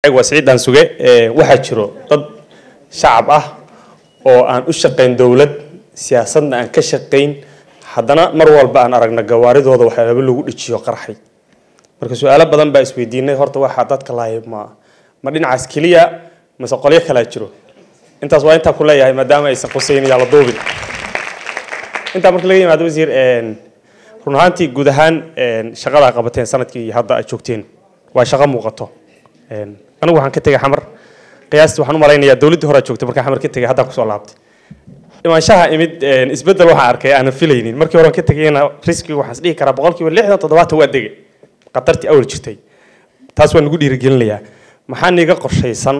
waa siciidan suge waxaa jiro dad shacab ah oo aan u shaqayn dowlad siyaasadna aan ka shaqayn haddana mar walba aan aragna gawaaridooda waxyaaba lagu dhijiyo qarxay marka su-aalo badan baa isweydiinay horta waxaa dadka lahay ma ma dhinacaas keliya mase qolyo kalaa jiro intaas waa intaa ku leeyahay maadaama aysan qusayn yaa la duubin intaa marka laga yimaado wasiir run ahaantii guud ahaan shaqada qabateen sanadkii hadda aad joogteen waa shaqo muuqato anigu waxaan ka tegay xamar qiyaastii waxaan u malaynayaa dowladdii hore aad joogtay markaan xamar ka tegay haddaan kusoo laabtay imaanshaha imid isbeddel waxaan arkay aanan filaynin markii hore aan ka tegayna riskiga waxaan is dhihi karaa boqolkiiba lixdan toddobaatan waa degay khatartii awal jirtay taas waa nagu dhiirigelinayaa maxaa niga qorshaysan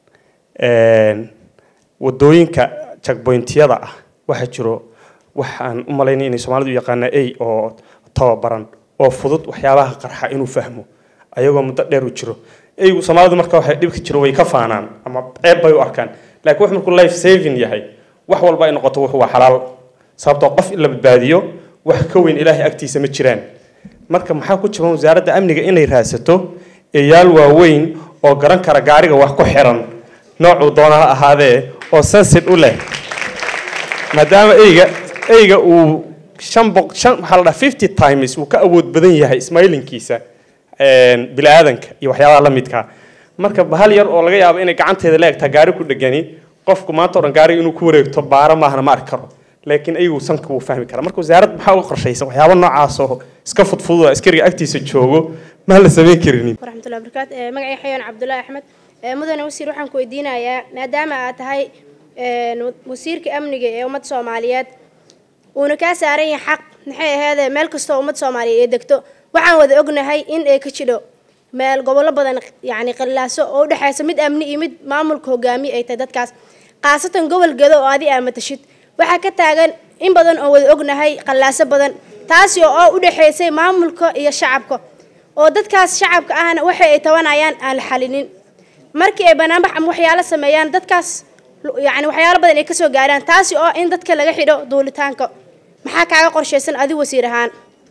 wadooyinka jagboyntiyada ah waxaa jiro waxaan u malaynay inay soomaalidu u yaqaana a oo tababaran oo fudud waxyaabaha qarxa inuu fahmo ayagoo muddo dheer u jiro eygu soomaalidu marka waxay dhibka jiro way ka faanaan ama ceeb bay u arkaan laakiin wax markuu life saving yahay wax walba ay noqoto wuxuu waa xalaal sababtoo qof in la badbaadiyo wax ka weyn ilaahay agtiisa ma jiraan marka maxaa ku jaban wasaaradda amniga inay raadsato eeyaal waaweyn oo garan kara gaariga wax ku xiran noocuu doona ha ahaadee oo sensit u leh maadaama eyga eyga uu shan boq shan waxaa la dhaha fifty times uu ka awood badan yahay ismailinkiisa bili-aadanka iyo waxyaabaha la midka marka bahal yar oo laga yaabo inay gacanteeda la egtaa gaari ku dhegani qofku maanta o dhan gaariga inuu ku wareegto baaro maahna ma arki karo laakiin ayagu sanka wuu fahmi karaa marka wasaaradda maxaa uga qorshaysan waxyaaba noocaasoo iska fudfududa askariga agtiisa joogo maan la samayn karinin waraxmatullahi barakaatu magacay xayaan cabdullaahi axmed mudane wasiir waxaan ku weydiinayaa maadaama aad tahay wasiirka amniga ee ummadda soomaaliyeed uuna kaa saaran yahay xaq maxay aheedee meel kastoo ummad soomaaliyeed ee degto waxaan wada ognahay in ay ka jidho meel gobollo badan yacni qallaaso oo u dhexaysa mid amni iyo mid maamulka hogaamiye ay tahay dadkaas khaasatan gobol gedo oo adi aa matashid waxaa ka taagan in badan oo wada ognahay qallaaso badan taasi oo u dhexaysay maamulka iyo shacabka oo dadkaas shacabka ahna waxa ay tabanayaan aan la xalinin markii ay banaanbax ama waxyaalo sameeyaan dadkaas yacni waxyaalo badan ay kasoo gaaraan taasi oo in dadka laga xidho duulitaanka maxaa kaaga qorshaysan adi wasiir ahaan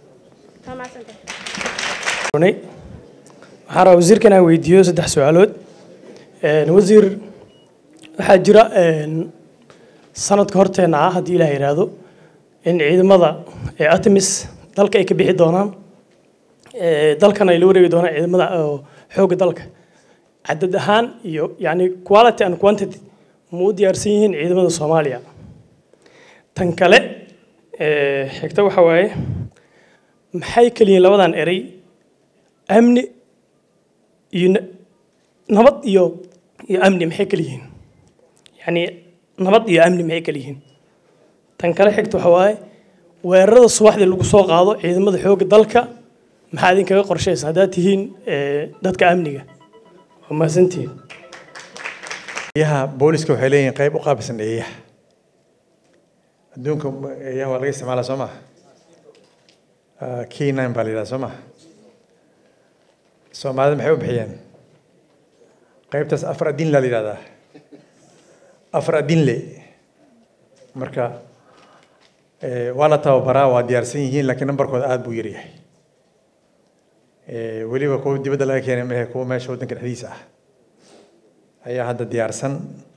waxaan rabaa wasiirka inaan weydiiyo saddex su-aalood wasiir waxaa jira sanadka horteena ah haddii ilaah yidhaahdo in ciidamada ee artemis dalka ay ka bixi doonaan dalkana ay la wareegi doonaan ciidamada xoogga dalka cadad ahaan iyo yacni quality and quantity ma u diyaarsan yihiin ciidamada soomaaliya tan kale xigta waxa waaye maxay keliyiin labadan erey amni iyo nabad iyo iyo amni maxay kala yihiin yacni nabad iyo amni maxay kala yihiin tan kale xigta waxa waaye weerarada subaxdii lagu soo qaado ciidamada xoogga dalka maxaa idinkaga qorshaysa haddaad tihiin dadka amniga waa mahadsantihiin eeyaha booliska waxay leeyihiin qayb u qaabilsan eeyaha adduunka eeyaha waa laga isticmaalaa soo maha k nine baa la yidhaha soo maha soomaalida maxay u bixiyeen qaybtaas afar adinla la yidhahdaa afar adinle marka waa la tababaraa waa diyaarsan yihiin laakiin nambarkooda aada buu yaryahay weliba kuwa dibadda laga keenay mehe kuwa meesha waddanka dhexdiisa ah ayaa hadda diyaarsan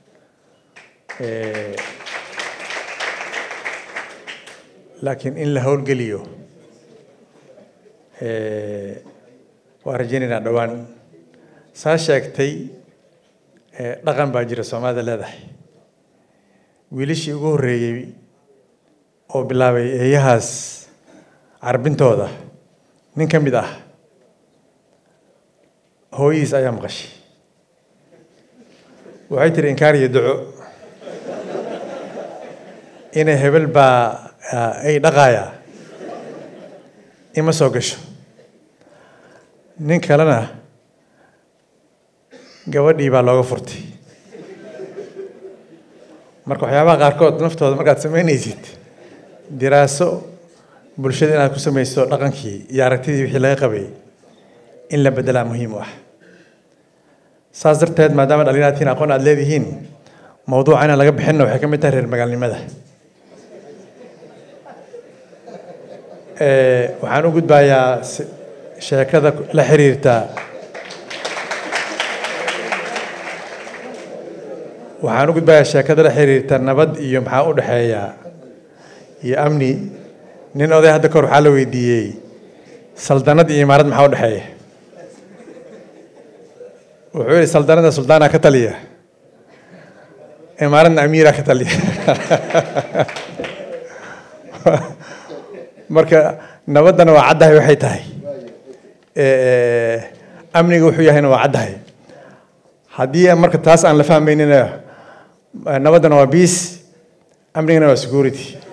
laakiin in la howlgeliyo waa rajaynaynaa dhowaan saa sheegtay dhaqan baa jira soomaalida leedahay wiilashii ugu horreeyey oo bilaabay eeyahaas carbintooda nin ka mid ah hooyihiis ayaa maqashay waxay tiri inkaar iyo duco inay hebel baa ay dhaqaaya ima soo gasho nin kalena gabadhii baa looga furtay marka waxyaabaha qaarkood naftooda markaad samaynaysid diraaso bulshada inaad ku samayso dhaqankii iyo aragtidii wixii laga qabay in la bedelaa muhiim u ah saas darteed maadaama dhalinyaratiin aqoon aad leedihiin mawduuca inaan laga bixinna waxay ka mid tahay reer magaalnimada waxaan u gudbayaa sheekada la xiriirta waxaan u gudbayaa sheekada la xiriirta nabad iyo maxaa u dhexeeya iyo amni nin oday hadda kahor waxaa la weydiiyey saldanad iyo imaarad maxaa u dhexeeya wuxuu yihi saldanada suldaana ka taliya imaaradna amiira ka taliya marka nabaddana waa caddahay waxay tahay amniga wuxuu yahayna waa caddahay haddii marka taas aan la fahmaynina nabaddana waa peace amnigana waa security